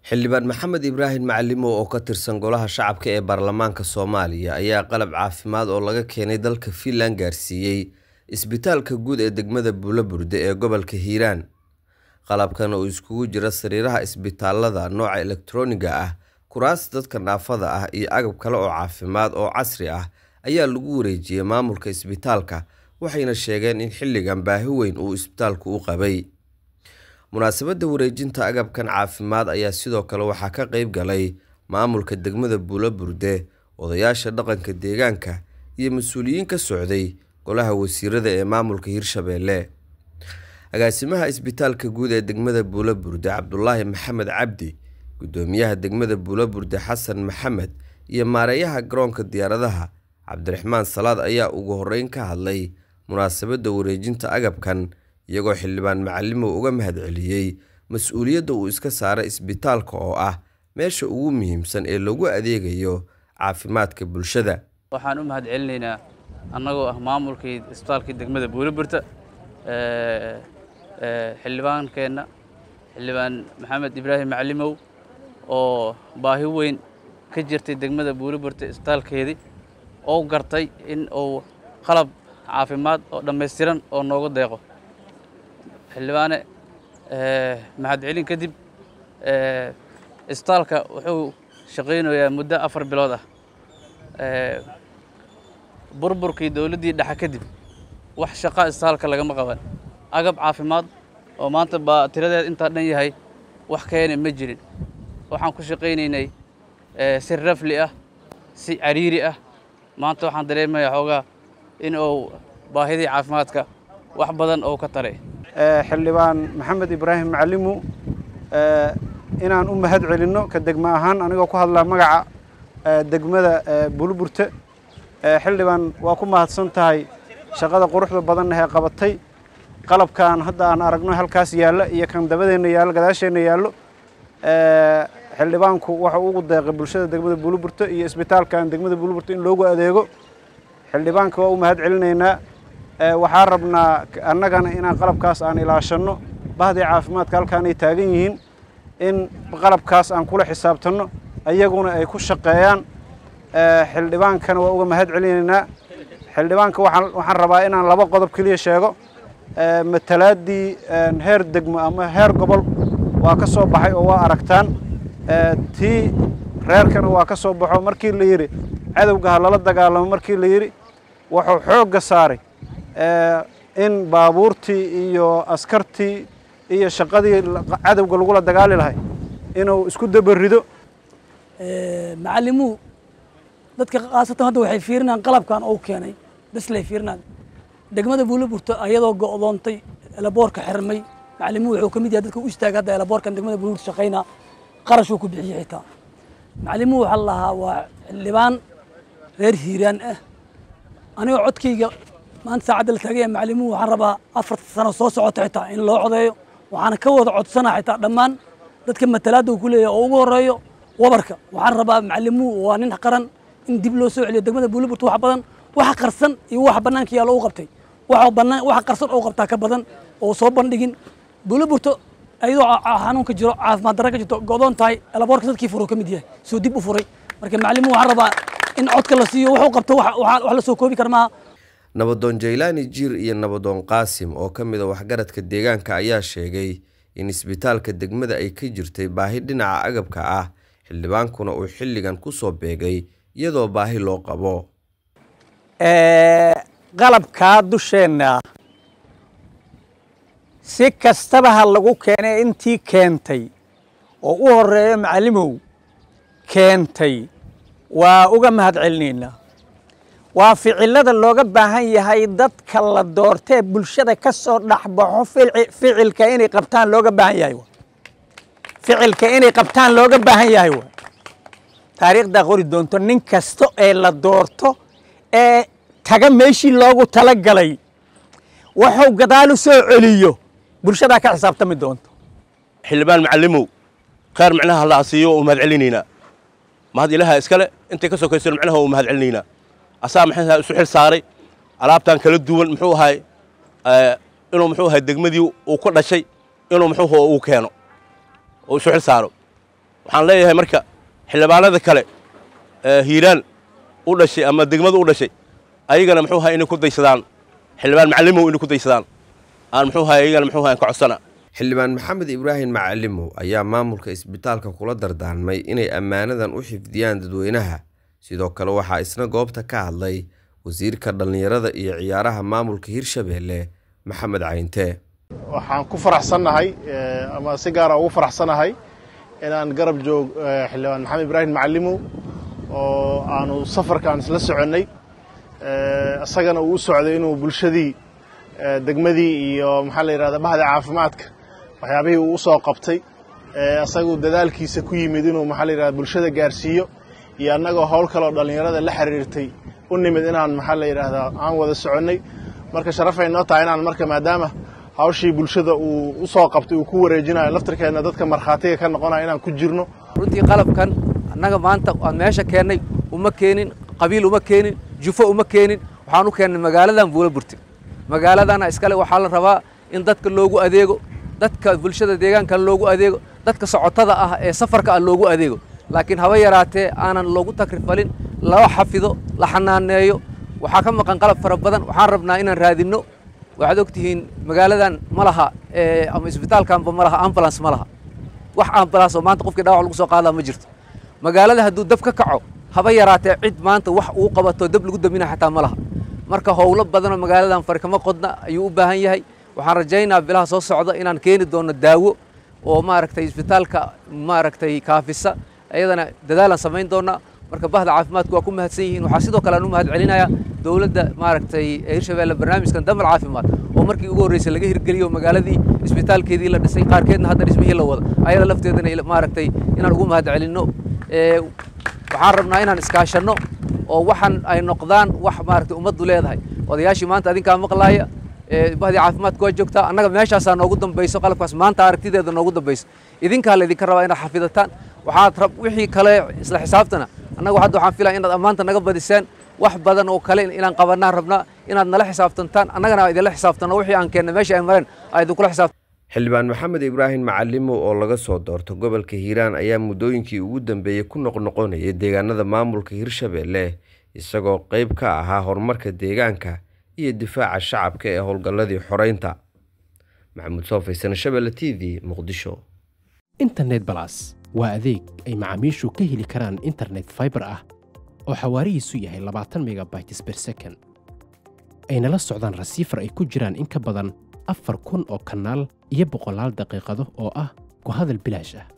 xildhibaan maxamed ibraahim macalimow oo ka tirsan golaha shacabka ee baarlamaanka soomaaliya ayaa qalab caafimaad oo laga keenay dalka fiinland gaarsiiyey isbitaalka guud ee degmada buulaburde ee gobolka hiiraan qalabkan oo iskugu jira sariiraha isbitaalada nooca elektarooniga ah kuraas dadka naafada ah iyo agab kale oo caafimaad oo casri ah ayaa lagu wareejiyey maamulka isbitaalka waxayna sheegeen in xilligan baahi weyn uu isbitaalku u qabay munaasabadda wareejinta agabkan caafimaad ayaa sidoo kale waxaa ka qayb galay maamulka degmada buulaburde odayaasha dhaqanka deegaanka iyo mas-uuliyiin ka socday golaha wasiirada ee maamulka hirshabeelle agaasimaha isbitaalka guud ee degmada buulaburde cabdulaahi maxamed cabdi gudoomiyaha degmada buulaburde xasan maxamed iyo maareeyaha garoonka diyaaradaha cabdiraxmaan salaad ayaa ugu horeyn ka hadlay munaasabadda wareejinta agabkan iyagoo xildhibaan macalimow uga mahadceliyey mas-uuliyadda uu iska saaray isbitaalka oo ah meesha ugu muhiimsan ee lagu adeegayo caafimaadka bulshada waxaan u mahad celinaynaa annagoo ah maamulkii isbitaalkii degmada buulaburta xildhibaankeenna xildhibaan maxamed ibraahim macalimow oo baahi weyn ka jirtay degmada buulaburta isbitaalkeedii oo gartay in uu qalab caafimaad oo dhammaystiran oo noogu deeqo xildhibaane mahadcelin kadib isbitaalka wuxuu shaqaynayaa muddo afar bilood ah burburkii dowladdii dhexe kadib wax shaqa isbitaalka lagama qaban agab caafimaad oo maanta baa tiradeed intaa dhan yahay wax keena ma jirin waxaan ku shaqaynaynay si rafli ah si cariiri ah maanta waxaan dareemayaa xoogaa in uu baahidii caafimaadka wax badan oo ka taray xildhibaan maxamed ibraahim macalimu inaan u mahad celinno ka degmo ahaan anigoo ku hadlaa magaca degmada buulburte xildhibaan waa ku mahadsan tahay shaqada quruxda badanna ee qabatay qalabkan hadda aan aragno halkaas yaalla iyo kan dabadeenna yaallo gadaasheenna yaallo xildhibaanku waxa ugu deeqay bulshada degmada buulburte iyo isbitaalkan degmada buulburte in loogu adeego xildhibaanka waa u mahad celinaynaa waxaa rabnaa annagana inaan qalabkaas aan ilaashanno bahdii caafimaadka halkaan ay taagan yihiin in qalabkaas aan kula xisaabtanno ayaguna ay ku shaqeeyaan xildhibaankana waa uga mahad celinaynaa xildhibaanka waxaan rabaa inaan laba qodob keliya sheego matalaaddii heer degmo ama heer gobol waa ka soo baxay oo waa aragtaan tii reerkana waa ka soo baxo markii la yidhi cadowga ha lala dagaalamo markii la yidhi wuxuu xoogga saaray in baabuurtii iyo askartii iyo shaqadii cadowga lagula dagaali lahay inuu isku dabarido macalimuhu dadka khaasatan hadda waxay fiirinayaan qalabkan uu keenay bes lay fiirinayaan degmada buulaburta ayadoo go'doontay elaboorka xirmay macalimuhu wuxuu ka mid yahay dadka u istaaga hadda elaboorkan degmada buulaburta shaqaynaa qarashuu ku bixiyey xitaa macalimuhu waxaa la lahaa waa xildhibaan reer hiiraan ah anigoo codkayga maanta saacadda la taagaya macalimuhu waxaan rabaa afarta sano soo socota xitaa in loo codeeyo waxaana ka wada codsanaa xitaa dhammaan dadka matalaadda uu ku leeyahay oo ugu horreeyo wabarka waxaan rabaa macalimuhu waa nin qaran in dib loo soo celiyo degmada buulaburta wax badan waxa qarsan iyo waxa bannaanka yaalla u qabtay waxa bannaan waxa qarsan oo qabtaa ka badan oo soo bandhigin buulaburta ayadoo xanuunka jiro caafimaad darra ka jirto go'doon tahay elaboorka dadkii furo ka mid yahay soo dib u furay marka macalimuhu waxaan rabaa in codka la siiyo wuxuu qabto wax la soo koobi kara maaha nabadoon jaylaani jiir iyo nabadoon qaasim oo ka mid a waxgaradka deegaanka ayaa sheegay in isbitaalka degmada ay ka jirtay baahi dhinaca agabka ah xildhibaankuna uu xilligan ku soo beegay iyadoo baahi loo qabo qalabkaa dusheenna si kastaba ha lagu keenay intii keentay oo u horeeyo macalimow keentay waa uga mahad celinaynaa waa ficilada looga baahan yahay dadka la doortee bulshada ka soo dhexbaxo ficilka inay qabtaan looga baahan yahay ficilka inay qabtaan looga baahan yahay wa taariikhdaa qori doonto nin kasta ee la doorto ee taga meeshii loogu tala galay wuxuu gadaal u soo celiyo bulshadaa ka xisaabtami doonto xildhibaan macalimow khayr micnaha la asiiyo u mahad celinaynaa mahad ilaha iskale intay ka sokaysano micnaha u mahad celinaynaa asaa maxay isu xil saaray alaabtan kala duwan muxuu ahay inuu muxuu ahay degmadii uu ku dhashay inuu muxuu uu keeno oo isu xil saaro waxaan leeyahay marka xildhibaanada kale ee hiiraan u dhashay ama degmada u dhashay ayagana muxuu ahay inay ku daysadaan xildhibaan macallimow inay ku daysadaan aan muxuu ahay ayagana muxuu ahay ka codsana xildhibaan maxamed ibraahim macalimow ayaa maamulka isbitaalka kula dardaarmay inay ammaanadan u xifdiyaan dadweynaha sidoo kale waxaa isna goobta ka hadlay wasiirka dhallinyarada iyo ciyaaraha maamulka hirshabeelle maxamed cayinte waxaan ku faraxsannahay ama si gaara ugu faraxsanahay inaan garab joog xildhibaan maxamed ibraahim macalimow oo aanu safarkaan isla soconnay isagana uu u socday inuu bulshadii degmadii iyo maxaa la yidhahda bahda caafimaadka waxyaabihii uu u soo qabtay isagu dadaalkiisa ku yimid inuu maxaa la yidhahda bulshada gaarsiiyo iyo annagoo howl kaleoo dhallinyarada la xiriirtay u nimid inaan maxaa la yidhaahdaa aan wada soconnay marka sharafay noo tahay inaan marka maadaama hawshii bulshada uu u soo qabtay uu ku wareejinayo laftirkeedna dadka markhaatiga ka noqonayo inaan ku jirno runtii qalabkan annaga maanta aan meesha keennay uma keenin qabiil uma keenin jufo uma keenin waxaan u keennay magaaladan buula burti magaaladana iskale waxaa la rabaa in dadka loogu adeego dadka bulshada deegaanka loogu adeego dadka socotada ah ee safarka ah loogu adeego laakiin haba yaraatee aanan loogu takrifalin loo xafido la xanaaneeyo waxaa ka maqan qalab fara badan waxaan rabnaa inaan raadinno waxaad og tihiin magaaladan ma laha ama isbitaalkanba ma laha ambulance ma laha wax ambulance oo maanta qofkii dhaawac lagu soo qaadaa ma jirto magaalada hadduu dab ka kaco haba yaraatee cid maanta wax uu qabato dab lagu damina xataa ma laha marka howlo badanoo magaaladan farkama qodna ayuu u baahan yahay waxaan rajaynaa bilaha soo socda inaan keeni doono daawo oo maaragtay isbitaalka maaragtay kaafisa iyadana dadaalaan samayn doonaa marka bahda caafimaadku waa ku mahadsan yihiin waxaa sidoo kale aan u mahad celinayaa dowladda maaragtay hirshabeelle barnaamijkan damal caafimaad oo markii ugu horreysay laga hirgeliyo magaaladii isbitaalkeedii la dhisay qaarkeedna hadda dhismihii la wada ayada lafteedana maaragtay inaan ugu mahad celinno waxaan rabnaa inaan iskaashanno oo waxan ay noqdaan wax maaragtay ummaddu leedahay odayaashii maanta adinkaa maqlaaya bahdii caafimaadku waa joogtaa annaga meeshaasaa noogu dambayso qalabkaas maanta aragtideeda noogu dambayso idinkaa laydinka rabaa inaad xafidataan waxaad rab wixii kale isla xisaabtana annagu hadda waxaan filaya inaad ammaanta naga badisaan wax badan oo kale inaan qabanaan rabnaa inaad nala xisaabtantaan annagana idinla xisaabtanno wixii aan keenna meesha ay mareen aa idinkula xisaabtan xildhibaan maxamed ibraahim macalimow oo laga soo doorto gobolka hiiraan ayaa muddooyinkii ugu dambeeyey ku noqnoqonayay deegaanada maamulka hirshabeelle isagoo qayb ka ahaa horumarka deegaanka iyo difaaca shacabka ee howlgalladii xoreynta maxamuud soofaysan shabelle t v muqdisho internet balas waa adeeg ay macaamiishu ka heli karaan internet faibar ah oo xawaarihiisu yahay labaatan megabytes ber second ayna la socdaan rasiifar ay ku jiraan in ka badan afar kun oo kanaal iyo boqolaal daqiiqado oo ah ku hadal bilaash ah